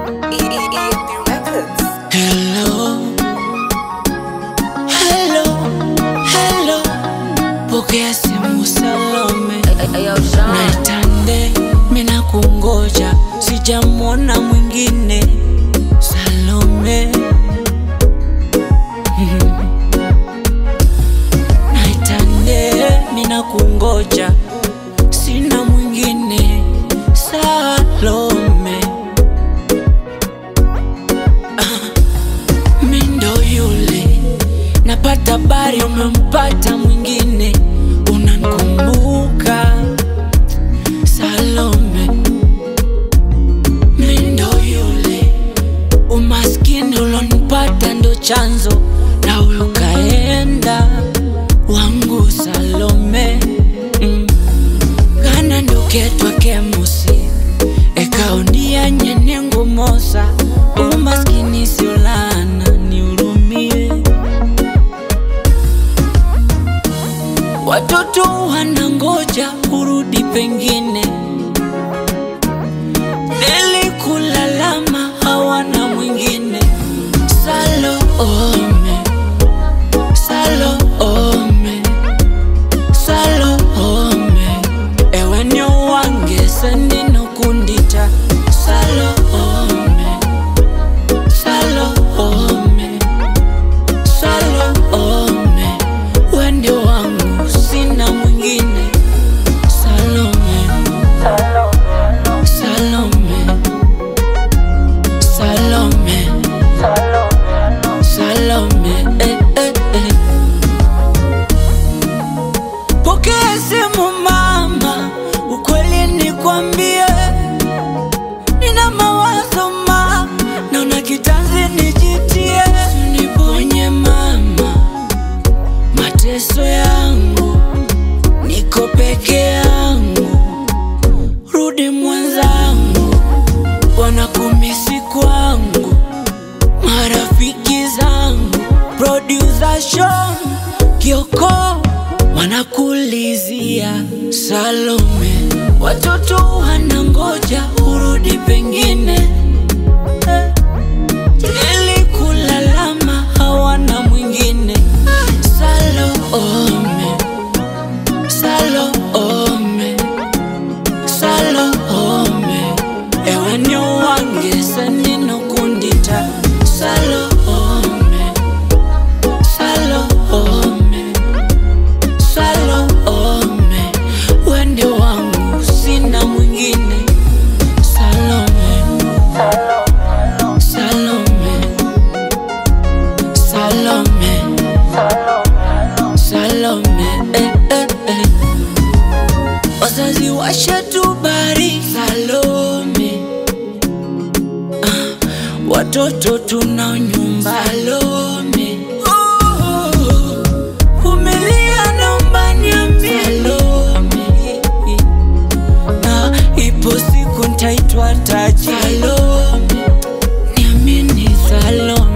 EEEP Records. Hello, hello, hello, pokea simu Salome, naitande mina kungoja, sijamwona mwingine Salome. Naitande mina kungoja, sina mwingine Salome. Mi ndo yule napata habari umempata mwingine, unankumbuka Salome. Mi ndo yule umaskini ulonipata ndo chanzo, na huyo kaenda wangu Salome. Mm. kana nduketwa kemusi ekaondia nyenengo mosa umaskini siolana niurumie watoto wanangoja urudi pengine deli kulalama hawana mwingine salome salome salome ewe ni wange sendino kundita salome salome salome wende wangu sina mwingine salome salome salome salome eh, eh, eh. Pokea simu mama, ukweli nikwambie, nina mawazo ma, naona kitanzi nijitie, niponye mama, mateso yangu, niko peke yangu, rudi mwenzangu, wanakumisi kwangu, marafiki zangu, producer Sean Kioko wanakulizia Salome, watoto wanangoja urudi pengine Eh, ili kulalama hawana mwingine Salome, Salome, Salome, ewe ni wange senino kundita Salome, Salome Salome, wende wangu sina mwingine. Salome, Salome, Salome, Salome, eh, eh, eh. Wazazi washatubari Salome, ah, watoto tunao nyumba Salome. Oh, Vumilia naomba niambie Salome na ipo siku ntaitwa taji Salome, niamini Salome